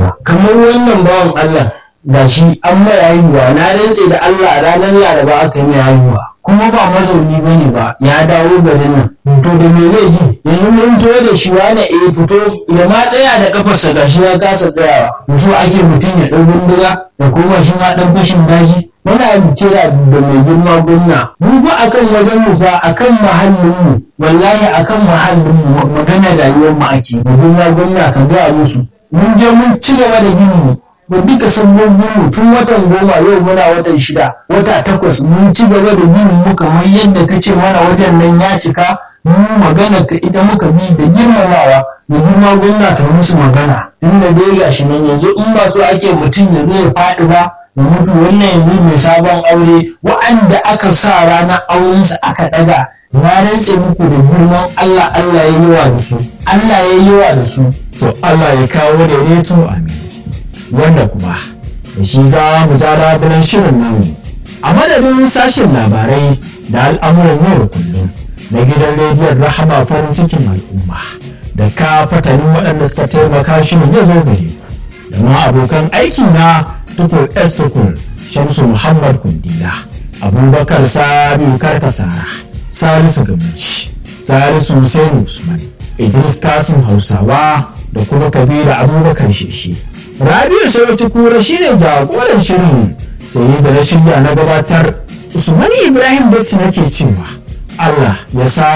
haihuwa kamar wannan bawan Allah da shi an mai haihuwa na rantse da Allah ranar laraba aka yi mai haihuwa kuma ba mazauni ba ne ba ya dawo garin nan to da me zai ji yanzu mun to da shi wani eh fito ya ma tsaya da kafarsa gashi ya kasa tsayawa so ake mutum ya ɗau bindiga da kuma shi ma ɗan fashin daji muna kira da mai girma gwamna mu ba akan wajen mu fa akan muhallin mu wallahi akan muhallin mu magana rayuwar mu ake mai girma gwamna ka ga musu mun je mun ci gaba da ginin mu ba duka sabbobin mu tun watan goma yau muna watan shida wata takwas mun ci gaba da ginin mu kamar yadda ka ce mana wajen nan ya cika mu magana ka ita muka bi da girmamawa da girma gwamna ka musu magana tunda dai gashi nan yanzu in ba so ake mutum ya zo ya faɗi ba ya mutu wannan yanzu mai sabon aure wa'anda aka sa ranar aurensa aka ɗaga na rantse muku da girman Allah Allah ya yi wa da su Allah ya yi wa da su to Allah ya kawo daidaito amin wanda kuma da shi za mu ja labulen shirin namu a madadin sashen labarai da al'amuran yau da kullum na gidan rediyon rahama farin cikin al'umma da ka fatanin waɗanda suka taimaka shirin ya zo gare ku da ma abokan aiki na tukur s tukur shamsu muhammad kundila abubakar sabiu karkasara salisu gamuci salisu hussein usman idris kasim hausawa da kuma kabila abubakar sheshi rabiu sarauci kura shine jagoran shirin sai da na shirya na gabatar usman ibrahim datti nake cewa allah ya sa